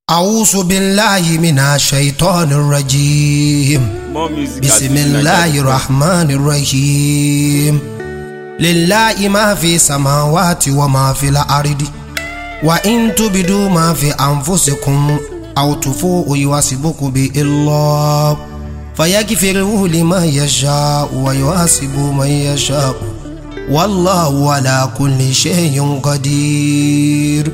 أعوذ بالله من الشيطان الرجيم More music بسم الله الرحمن الرحيم لله ما في السماوات وما في الأرض وإن تبدوا ما في أنفسكم أو تفوه يحاسبكم به الله فيغفره لمن يشاء ويحاسب من يشاء والله على كل شيء قدير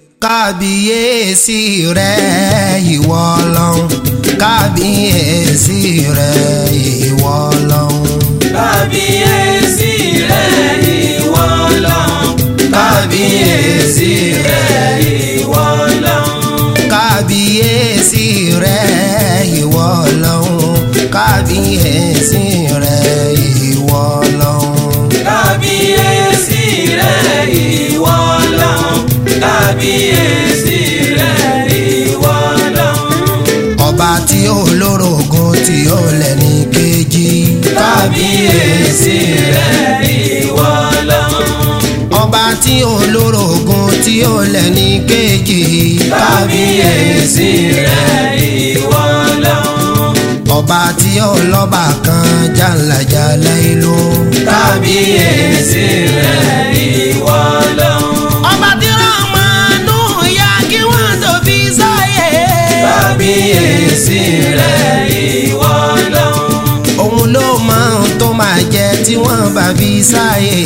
kábíyèsí rẹ̀ ìwọ Ọlọ́run kábíyèsí rẹ̀ ìwọ Ọlọ́run. kábíyèsí rẹ̀ ìwọ Ọlọ́run kábíyèsí rẹ̀ ìwọ Ọlọ́run kábíyèsí rẹ̀ ìwọ Ọlọ́run kábíyèsí rẹ̀ ìwọ Ọlọ́run. kábíyèsí rẹ̀ ìwọ Ọlọ́run kábíyèsí rẹ̀ ìwọ Ọlọ́run ọba tí ó lórogún tí ó lẹ́ni kejì. kábíyèsí rẹ̀ ìwọ Ọlọ́run ọba tí ó lórogún tí ó lẹ́ni kejì. kábíyèsí rẹ̀ ìwọ Ọlọ́run ọba tí ó lọ́ba kan jàǹlàjàǹlà ìlú. kábíyèsí rẹ̀ ìwọ Ọlọ́run ọba tí ràmánú ya kí wọ́n tó fi sáyé. kábíyèsí rẹ̀ ìwọ Ọlọ́run òun ló mọ ohun tó máa jẹ tí wọ́n bá fi sáyé.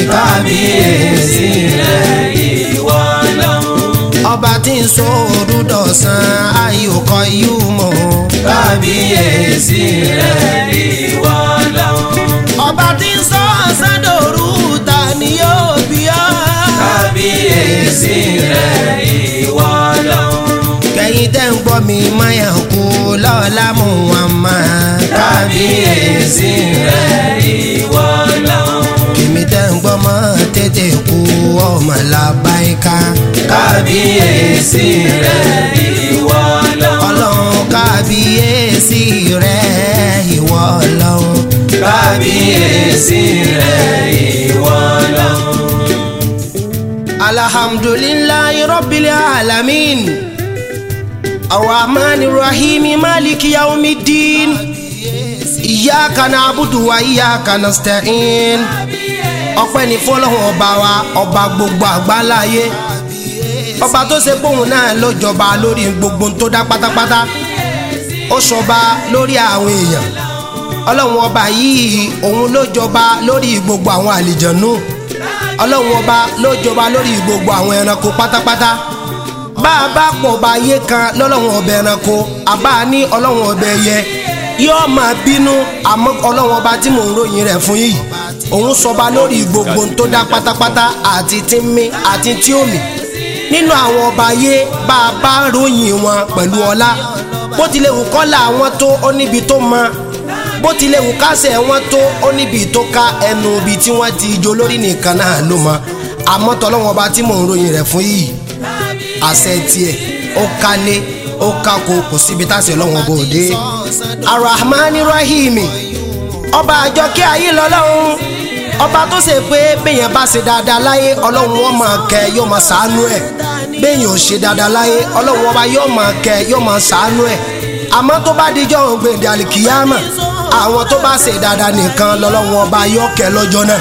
kábíyèsí rẹ̀ ìwọ Ọlọ́run ọba tí ń sọ òru dọ̀sán ayòkọ yóò mọ̀. kábíyèsí rẹ̀ ìwọ Ọlọ́run ọba tí ń sọ ọ̀sán dòru ta ni yóò bí ọ́. kábíyèsí rẹ̀ ìwọ Ọlọ́run kẹ́yìn tẹ́ ń gbọ́ mi máyà kú lọ́la mú wọn mọ́. kábíyèsí rẹ̀ ìwọ Ọlọ́run kìmí tẹ́ ń gbọ́ mọ́ tètè kú ọmọ làbáyíká. kábíyèsí rẹ̀ ìwọ Ọlọ́run ọlọ́run kábíyèsí rẹ̀ ìwọ ọlọ́run. kábíyèsí rẹ̀ ìwọ Ọlọ́run alhamdulillahi rabbil alamin. الرحمن الرحيم مالك يوم الدين إياك نعبد وإياك نستعين ọpẹ́ ní fọ́lọ́run ọba wa ọba gbogbo àgbáláyé ọba tó ṣe póun náà ló jọba lórí gbogbo ohun tó dá pátápátá ó ṣọba lórí àwọn èèyàn ọlọ́run ọba yìí òun ló jọba lórí gbogbo àwọn àlìjànú ọlọ́run ọba ló jọba lórí gbogbo àwọn ẹranko pátápátá bá a bá pọ̀ bá yé kan lọ́lọ́run ọbẹ̀ ẹranko àbá a ní ọlọ́run ọbẹ̀ ẹyẹ yóò máa bínú àmọ́ ọlọ́run ọba tí mò ń ròyìn rẹ̀ fún yìí òun sọba lórí gbogbo ohun tó dá pátápátá àti tí ń mí àti tí ó mì nínú àwọn ọba ayé bá a bá ròyìn wọn pẹ̀lú ọlá bó tilẹ̀ wù kọ́lá wọn tó ó níbi tó mọ bó tilẹ̀ wù kásẹ̀ wọn tó ó níbi tó ká ẹnu ibi tí wọ́n ti jó lórí nìkan náà ló mọ àmọ́ tọ́lọ́wọ́n ọba tí mò ń ròyìn rẹ̀ fún yìí àṣẹ tiẹ̀ ó kálé ó kákó kò síbi táṣẹ ọlọ́wọ́n bò dé. arahmani rahimi ọba àjọkẹ́ ayé lọ́lọ́run ọba tó ṣe pé béèyàn bá ṣe dáadáa láyé ọlọ́run wọn máa kẹ́ yóò máa ṣàánú ẹ̀ béèyàn ò ṣe dáadáa láyé ọlọ́run ọba yóò máa kẹ́ yóò máa ṣàánú ẹ̀ àmọ́ tó bá dijọ́ òun gbèǹdé àlìkìyàmà àwọn tó bá ṣe dáadáa nìkan lọ́lọ́run ọba yóò kẹ́ lọ́jọ́ náà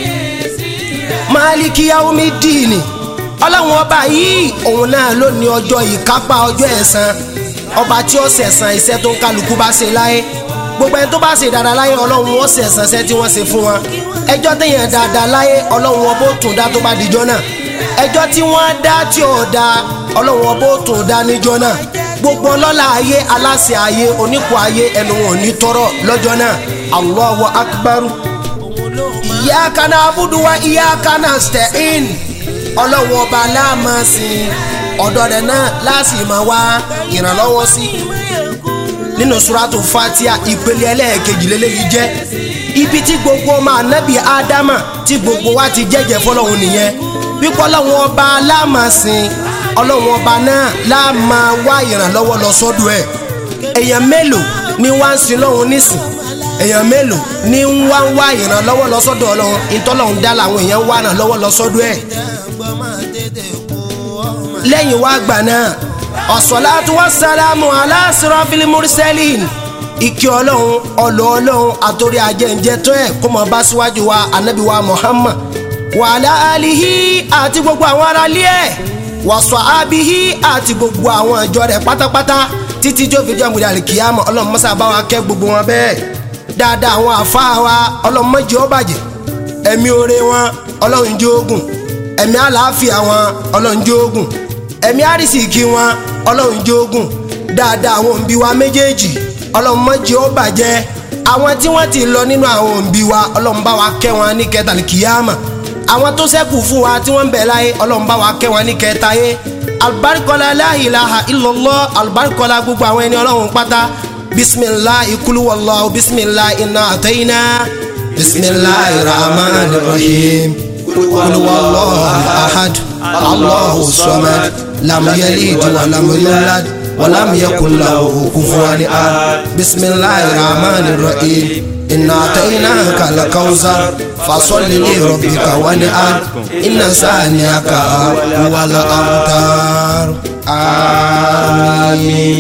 máàlìkì yaomi dìínì ọlọ́run ọba yìí òun náà ló ní ọjọ́ ìkápá ọjọ́ ẹ̀san ọba tí ó ṣẹ̀san iṣẹ́ tó ń kálukú bá ṣe láyé gbogbo ẹni tó bá ṣe dáadáa láyé ọlọ́run ó ṣẹ̀san iṣẹ́ tí wọ́n ṣe fún wọn ẹjọ́ téèyàn dáadáa láyé ọlọ́run ọba ó tún dá tó bá dijọ́ náà ẹjọ́ tí wọ́n dá tí ò dá ọlọ́run ọba ó tún dá níjọ́ náà gbogbo ọlọ́lá ayé aláṣẹ ayé onípò ayé ẹnu wọn ò ní tọrọ lọ́jọ́ náà Allahu akbaru iyyaka na'budu wa iyyaka nasta'in ọlọ́run ọba láàmà sí ọ̀dọ̀ rẹ̀ náà láàsì máa wá ìrànlọ́wọ́ sí. nínú suratu fatia ìpele ẹlẹ́ẹ̀kejì lélẹ́yìí jẹ́ ibi tí gbogbo ọmọ ànábì ádámà tí gbogbo wa ti jẹ́jẹ́ fọlọ́run nìyẹn wípé ọlọ́run ọba láàmà sí ọlọ́run ọba náà láàmà wá ìrànlọ́wọ́ lọ sọ́dọ̀ ẹ̀ èèyàn mélòó ni wá ń sin lọ́hun nísìn èèyàn mélòó ni ń wá ń wá ìrànlọ́wọ́ lọ sọ́dọ̀ ọlọ́run ìtọ́lọ́run dá làwọn èèyàn ń wá ìrànlọ́wọ́ lọ sọ́dọ̀ ẹ̀ lẹ́yìn wá gbà náà ọ̀sọ̀láàtú wassalamu ala sirafil mursalin ìkí ọlọ́run ọlọ́ ọlọ́run àtòrí ajẹ́njẹ́ tó ẹ̀ kó mọ̀ bá síwájú wa anabi wa muhammad wa ala alihi àti gbogbo àwọn aráalé ẹ̀ wa sahbihi àti gbogbo àwọn ìjọ rẹ̀ pátápátá títí tó fi jọ́ ìmúdàlì kìyàmọ̀ ọlọ́run mọ́sá bá wa kẹ́ gbogbo wọn bẹ́ẹ̀ dáadáa àwọn àfáà wa ọlọ́run má jẹ́ ó bàjẹ́ ẹ̀mí oore wọn ọlọ́run jẹ́ ogun ẹ̀mí àlàáfíà wọn ọlọ́run jẹ́ ogun ẹ̀mí àrísìkí wọn ọlọ́run jẹ́ ogun dáadáa àwọn òǹbí wa méjèèjì ọlọ́run má jẹ́ ó bàjẹ́ àwọn tí wọ́n ti lọ nínú àwọn òǹbí wa ọlọ́run bá wa kẹ́ wọn ní kẹtàlí kìyàmà àwọn tó ṣẹ́kù fún wa tí wọ́n ń bẹ láyé ọlọ́run bá wa kẹ́ wọn ní kẹta yé albarikola la ilaha illallah albarikola gbogbo àwọn ẹni ọlọ́run pátá bisimilahi kuluwallahu bisimilahi iná àtẹ́yìnà bisimilahi rahman rahim kuluwallahu ahad allahu samad lam yalid wa lam yulad wa lam yakun lahu kufuwan ahad bisimilahi rahman rahim iná àtẹ́yìnà kalakawusar fasọ́lì ní rọ̀bìkà wani a iná sáà ní aka wàlá àwùtár. àmín.